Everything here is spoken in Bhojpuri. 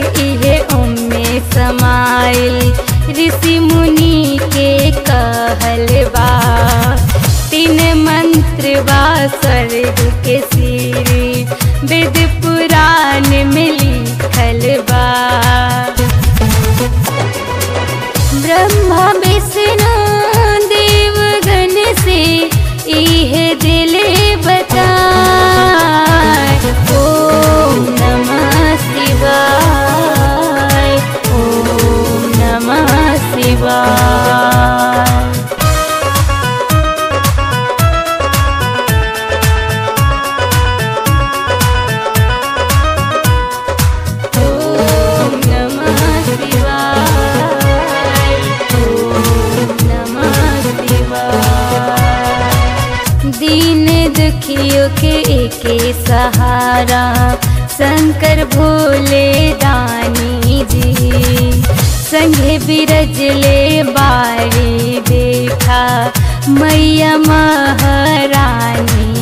इहे ओमे समाइल ऋषि मुनि के कहल बा तीन मंत्र बा स्वर्ग के सीरी वेद पुराण में लिखल बा ब्रह्मा विष्णु देवगण से इहे दिले बताए ओम नमः शिवाय ओम नमः शिवाय ओम नमः शिवाय ओम नमः शिवाय दीन दुखियों के एके सहारा शंकर भोले दानी जी संगे बिरजले बारी देखा मैया महारानी